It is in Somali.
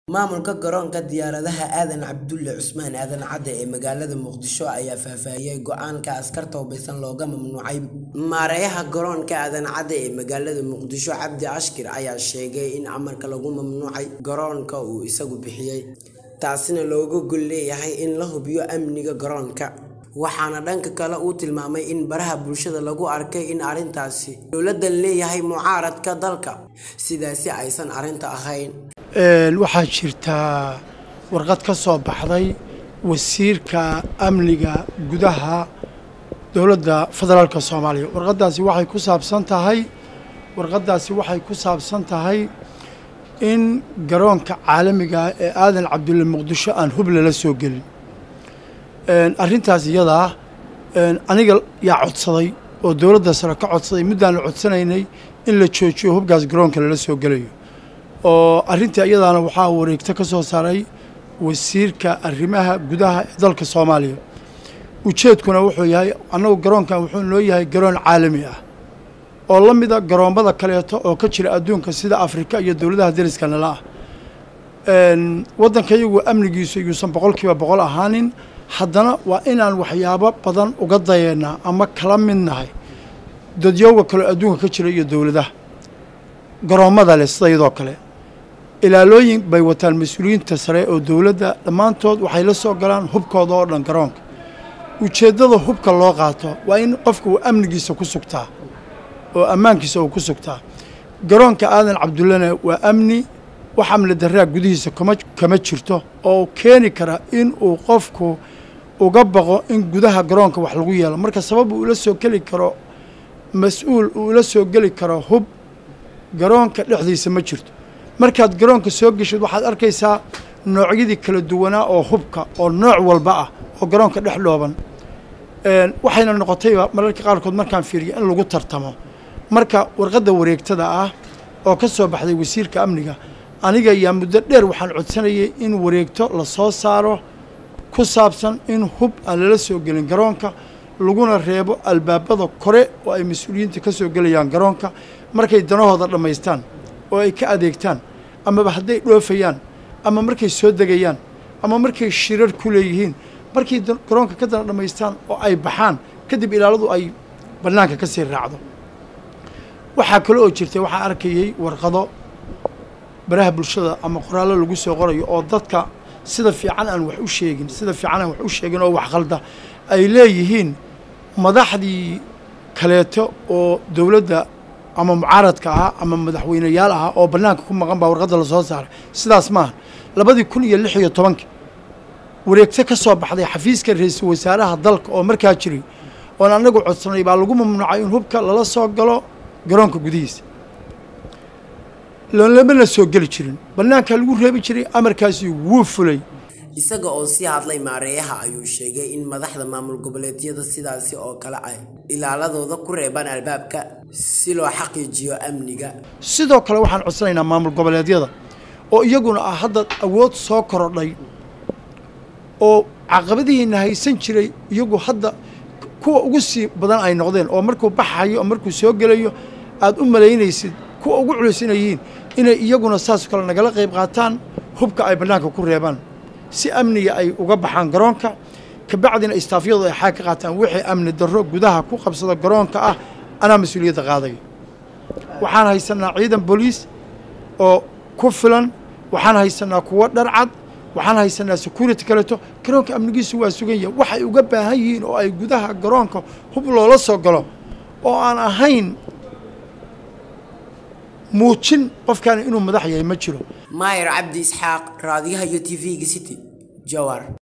Maamulka garoonka diyaaradaha Aadan Cabdulle Cusmaan Aadan Cadde ee magaalada Muqdisho ayaa faahfaahiyay go'aanka askarta hubeysan looga mamnuucay maareeyaha garoonka Aadan Cadde ee magaalada Muqdisho Cabdi Ashkir ayaa sheegay in amarka lagu mamnuucay garoonka uu isagu bixiyay taasina looga gol leeyahay in la hubiyo amniga garoonka waxaana dhanka kale uu tilmaamay in baraha bulshada lagu arkay in arrintaasi dowladdan leeyahay mucaaradka dalka sidaasi aysan arrinta ahayn waxaa jirtaa warqad ka soo baxday wasiirka amniga gudaha dowladda federaalka soomaaliya warqaddaasi waxay ku saabsan tahay warqaddaasi waxay ku saabsan tahay in garoonka caalamiga ee aadan cabdulle muqdisho aan hub lala soo gelin arrintaas iyadaa aniga yaa codsaday oo dowladda sare ka codsaday muddaan la codsanaynay in la joojiyo hubkaas garoonka lala soo gelayo oo arrintii iyadaana waxaa wareegto ka soo saaray wasiirka arrimaha gudaha ee dalka soomaaliya ujeedkuna wuxuu yahay annagu garoonkan wuxuu noo yahay garoon caalami ah oo la mida garoommada kaleeto oo ka jira adduunka sida afrika iyo dowladaha dariska nala ah waddanka iyagu amnigiisu yuusan boqolkiiba boqol ahaanin haddana waa inaan waxyaabo badan uga dayeennaa ama kala mid nahay dadyowga kaleo adduunka ka jira iyo dowladaha garoommada leh sida iyadoo kale ilaalooyin bay wataan mas-uuliyiinta sare oo dowladda dhammaantood waxay la soo galaan hubkooda oo dhan garoonka ujeeddada hubka loo qaato waa in qofka uu amnigiisa ku sugtaa oo ammaankiisa uu ku sugtaa garoonka aadan cabdullena waa amni wax amni darraa gudihiisa kama kama jirto oo keeni kara in uu qofku uga baqo in gudaha garoonka wax lagu yeelo marka sabab uu ula soo geli karo mas-uul uu ula soo geli karo hub garoonka dhexdiisa ma jirto markaad garoonka soo geshid waxaad arkaysaa noocyadii kala duwanaa oo hubka oo nooc walba ah oo garoonka dhex dhooban waxayna noqotayba mararka qaarkood markaan fiiriyo in lagu tartamo marka warqadda wareegtada ah oo ka soo baxday wasiirka amniga aniga yaa muddo dheer waxaan codsanayay in wareegto la soo saaro ku saabsan in hub aan lala soo gelin garoonka laguna reebo albaabada kore oo ay mas-uuliyiinta ka soo gelayaan garoonka markay danahooda dhammaystaan oo ay ka adeegtaan amaba hadday dhoofayaan ama markay soo degayaan ama markay shirar ku leeyihiin markay garoonka ka dana dhammaystaan oo ay baxaan kadib ilaaladu ay bannaanka ka sii raacdo waxaa kale oo jirtay waxaa arkayey warqado baraha bulshada ama qoraallo lagu soo qorayo oo dadka sida fiican aan wax u sheegin sida fiican aan wax u sheegin oo wax qalda ay leeyihiin madaxdii kaleeto oo dowladda ama mucaaradka ahaa ama madaxweyneyaal ahaa oo bannaanka ku maqan baa warqadda lasoo saaray sidaas maaha labadii kun iyo lix iyo tobankii wareegto ka soo baxday xafiiska ra-iisul wasaaraha dalka oo markaa jiray oon annagu codsanay baa lagu mamnuucay in hubka lala soo galo garoonka gudihiisa lamana soo geli jirin bannaankaa lagu reebi jiray amarkaasi wuu fulay isaga oo sii hadlay maareeyaha ayuu sheegay in madaxda maamul goboleedyada sidaasi oo kale ay ilaaladooda ku reebaan albaabka si loo xaqiijiyo amniga sidoo kale waxaan codsanaynaa maamul goboleedyada oo iyaguna ah hadda awood soo korodhay oo caqabadihiina haysan jiray iyagu hadda kuwa ugu sii badan ay noqdeen oo markuu baxayo oo markuu soo gelayo aada u malaynaysid kuwa ugu culus inay yihiin inay iyaguna saasoo kale nagala qayb qaataan hubka ay bannaanka ku reebaan si amniga ay uga baxaan garoonka kabacdina istaafyadu ay xaag ka qaataan wixii amni darro gudaha ku qabsada garoonka ah anaa mas-uuliyadda qaadaya waxaan haysanaa ciidan booliis oo ku filan waxaan haysanaa kuwo dharcad waxaan haysanaa security kaleeto garoonka amnigiisu waa sugan yahay waxay uga baahan yihiin oo ay gudaha garoonka hub loola soo galo oo aan ahayn muujin qofkaani inuu madax yahay ma jiro maayer cabdi isxaaq raadiyaha iyo t v-ga city jawar